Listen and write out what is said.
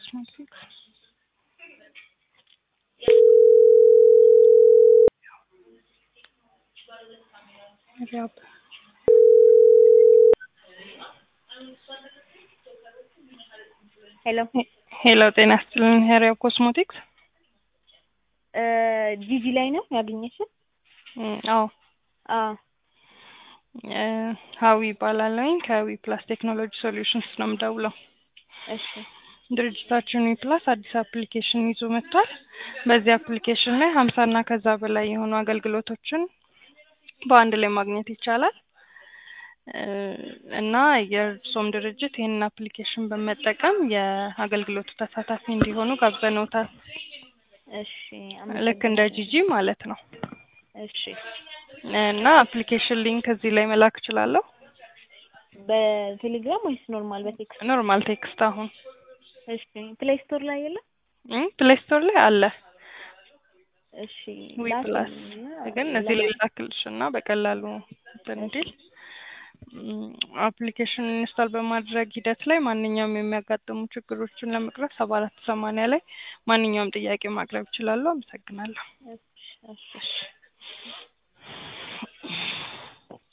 ኮስሞቲክስ ሪያብ ሄሎ ሄሎ ጤና ይስጥልኝ ሪያብ ኮስሞቲክስ ጂጂ ላይ ነው ያገኘሽን? አዎ አዎ እ ሀዊ ይባላለሁኝ ከዊ ፕላስ ቴክኖሎጂ ሶሉሽንስ ነው የምደውለው። እሺ ድርጅታችን ዊ ፕላስ አዲስ አፕሊኬሽን ይዞ መጥቷል። በዚህ አፕሊኬሽን ላይ ሀምሳ እና ከዛ በላይ የሆኑ አገልግሎቶችን በአንድ ላይ ማግኘት ይቻላል እ እና የእርሶም ድርጅት ይህንን አፕሊኬሽን በመጠቀም የአገልግሎቱ ተሳታፊ እንዲሆኑ ጋብዘንዎታል። እሺ ልክ እንደ ጂጂ ማለት ነው። እሺ እና አፕሊኬሽን ሊንክ እዚህ ላይ መላክ እችላለሁ። በቴሌግራም ወይስ ኖርማል በቴክስት? ኖርማል ቴክስት አሁን እሺ ፕሌይ ስቶር ላይ የለም? ፕሌይ ስቶር ላይ አለ እሺ ዊ ፕላስ ግን እዚህ ላይ ላክልሽ እና በቀላሉ እንትን እንዲል አፕሊኬሽን ኢንስታል በማድረግ ሂደት ላይ ማንኛውም የሚያጋጥሙ ችግሮችን ለመቅረፍ ሰባ አራት ሰማንያ ላይ ማንኛውም ጥያቄ ማቅረብ ይችላሉ። አመሰግናለሁ። እሺ እሺ